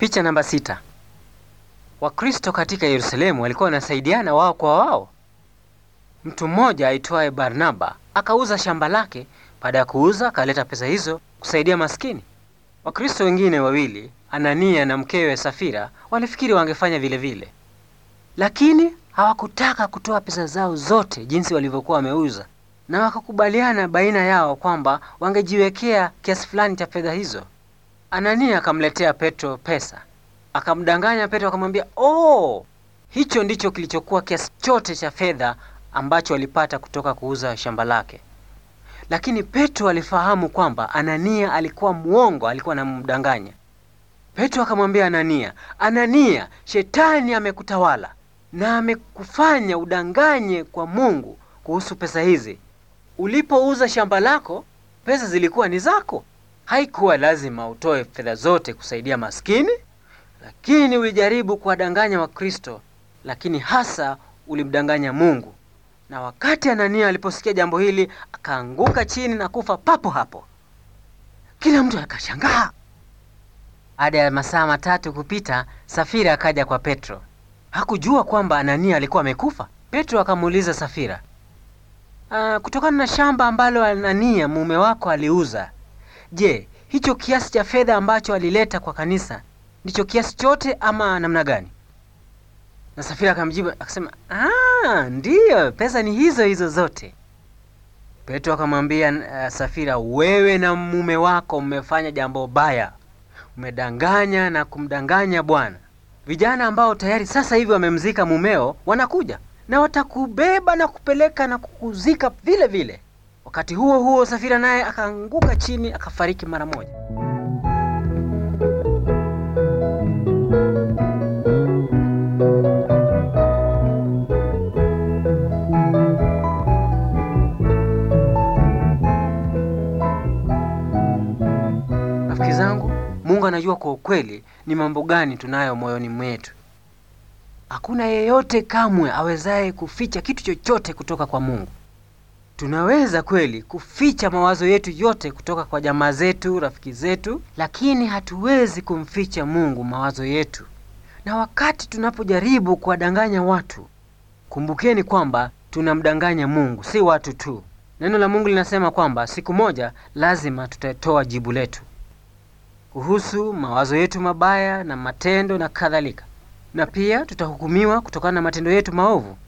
Picha namba sita. Wakristo katika Yerusalemu walikuwa wanasaidiana wao kwa wao. Mtu mmoja aitwaye Barnaba akauza shamba lake. Baada ya kuuza, akaleta pesa hizo kusaidia maskini. Wakristo wengine wawili, Anania na mkewe Safira, walifikiri wangefanya vile vile, lakini hawakutaka kutoa pesa zao zote jinsi walivyokuwa wameuza, na wakakubaliana baina yao kwamba wangejiwekea kiasi fulani cha fedha hizo. Anania akamletea Petro pesa, akamdanganya Petro, akamwambia oh, hicho ndicho kilichokuwa kiasi chote cha fedha ambacho alipata kutoka kuuza shamba lake. Lakini Petro alifahamu kwamba Anania alikuwa mwongo, alikuwa anamdanganya. Petro akamwambia Anania, Anania, shetani amekutawala na amekufanya udanganye kwa Mungu kuhusu pesa hizi. Ulipouza shamba lako, pesa zilikuwa ni zako. Haikuwa lazima utoe fedha zote kusaidia maskini, lakini ulijaribu kuwadanganya Wakristo, lakini hasa ulimdanganya Mungu. Na wakati Anania aliposikia jambo hili, akaanguka chini na kufa papo hapo. Kila mtu akashangaa. Baada ya masaa matatu kupita, Safira akaja kwa Petro. Hakujua kwamba Anania alikuwa amekufa. Petro akamuuliza Safira, "Ah, kutokana na shamba ambalo Anania mume wako aliuza, je, hicho kiasi cha fedha ambacho alileta kwa kanisa ndicho kiasi chote ama namna gani? Na Safira akamjibu akasema, ah, ndiyo, pesa ni hizo hizo zote. Petro akamwambia uh, Safira, wewe na mume wako mmefanya jambo baya, umedanganya na kumdanganya Bwana. Vijana ambao tayari sasa hivi wamemzika mumeo wanakuja na watakubeba na kupeleka na kukuzika vile vile. Wakati huo huo, Safira naye akaanguka chini akafariki mara moja. Rafiki zangu, Mungu anajua kwa ukweli ni mambo gani tunayo moyoni mwetu. Hakuna yeyote kamwe awezaye kuficha kitu chochote kutoka kwa Mungu. Tunaweza kweli kuficha mawazo yetu yote kutoka kwa jamaa zetu, rafiki zetu, lakini hatuwezi kumficha Mungu mawazo yetu. Na wakati tunapojaribu kuwadanganya watu, kumbukeni kwamba tunamdanganya Mungu, si watu tu. Neno la Mungu linasema kwamba siku moja lazima tutatoa jibu letu kuhusu mawazo yetu mabaya na matendo na kadhalika, na pia tutahukumiwa kutokana na matendo yetu maovu.